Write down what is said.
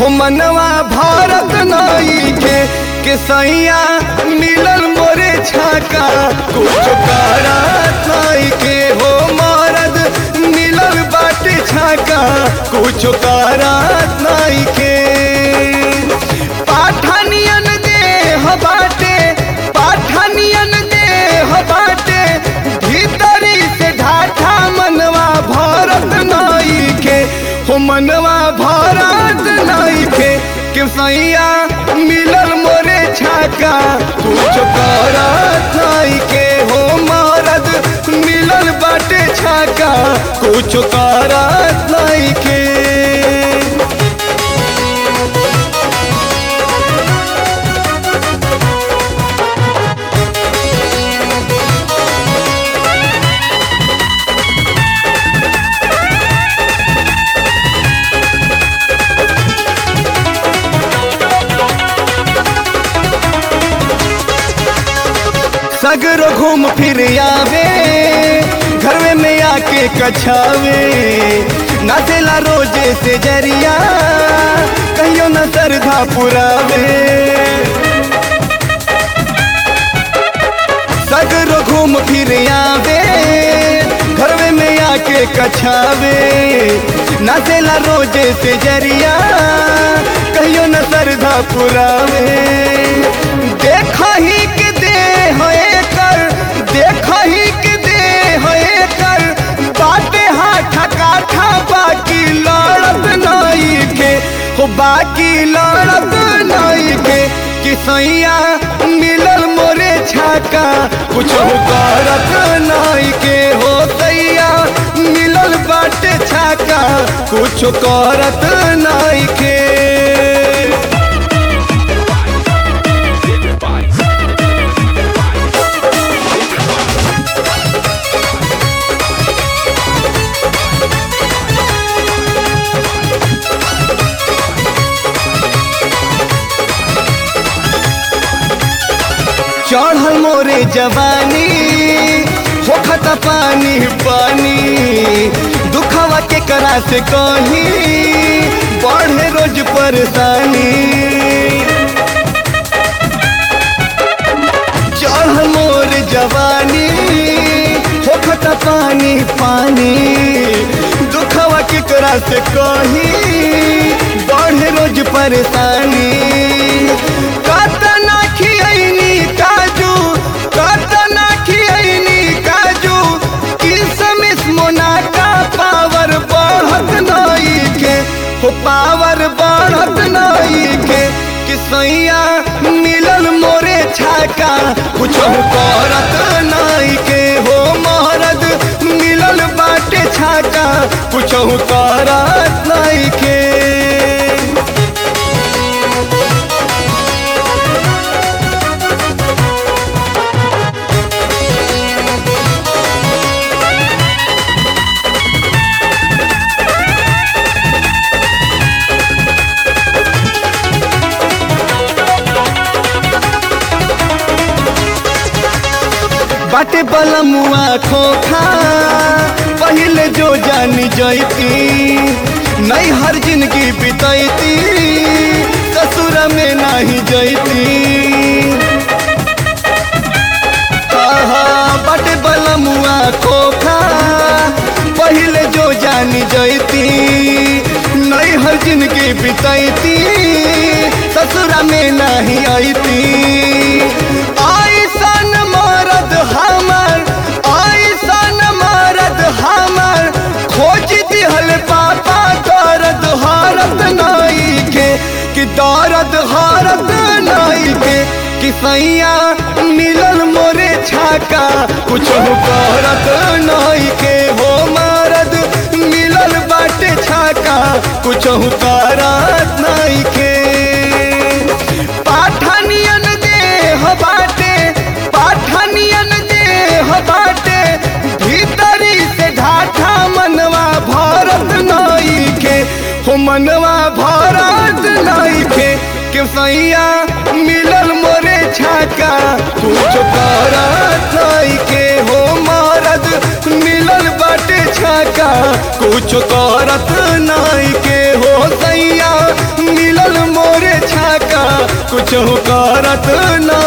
हो मनवा भारत नाई के के सैया मिलल मोरे छाका कुछ करत नाई के हो मरद मिलल बाटे छाका कुछ करत नाई के पाठनियन देह बाटे पाठनियन देह बाटे भीतरी से ढाठा मनवा भारत नाई के हो मनवा भारत नाई के के सैया मिलल मोरे छाका कुछ करत नाई के हो मरद मिलल बाटे छाका कुछ करत नाई के सगरो घूम फिर आवे घर में आके कछावे नाचेला रोजे से जरिया कहियो न सरधा पुरावे सगरो घूम फिर आवे घर में आके कछावे नाचेला रोजे से जरिया कहियो न सरधा पुरावे देखा ही के दे होए कर देखा ही के दे होए कर बाटे हाथ काठा बाकी लड़त नहीं के हो बाकी लड़त नहीं के कि सैया मिलल मोरे छाका कुछ करत नहीं के हो सैया मिलल बाटे छाका कुछ करत नहीं के चढ़ल मोरे जवानी होखत पानी पानी दुखवा के करा से कहीं बढ़े रोज परेशानी चढ़ल मोर जवानी होखत पानी पानी दुखवा के करा से कहीं बढ़े रोज परेशानी कतना खियनी काजू कतना खियनी काजू किसमिस मोनाका पावर बढ़त नहीं के हो पावर बढ़त नहीं के कि सैया मिलल मोरे छाका कुछ करत नहीं के हो महरद मिलल बाटे छाका कुछ करत नहीं के बाटे बलमुआ खोखा पहले जो जानी जैती नहीं हर जिंदगी बितैती ससुर में नहीं जैती आहा, बाटे बलमुआ खोखा पहले जो जानी जैती नहीं हर जिंदगी बितैती ससुर में नहीं आईती आइसन मरद हमर आइसन मरद हमर खोज दिहल पापा दर्द हारत नहीं के कि दर्द हारत नहीं के कि सैया मिलल मोरे छाका कुछ करत नहीं के हो मरद मिलल बाटे छाका कुछ करत नहीं के पाठनियन देह बाटे पाठनियन देह बाटे भीतरी से ढाठा मनवा भारत नहीं के हो मनवा भारत नहीं के के सैया मिलल मोरे छाका कुछ करत नहीं के हो मरद मिलल बाटे छाका कुछ करत नहीं के हो सैया मिलल कुछ करत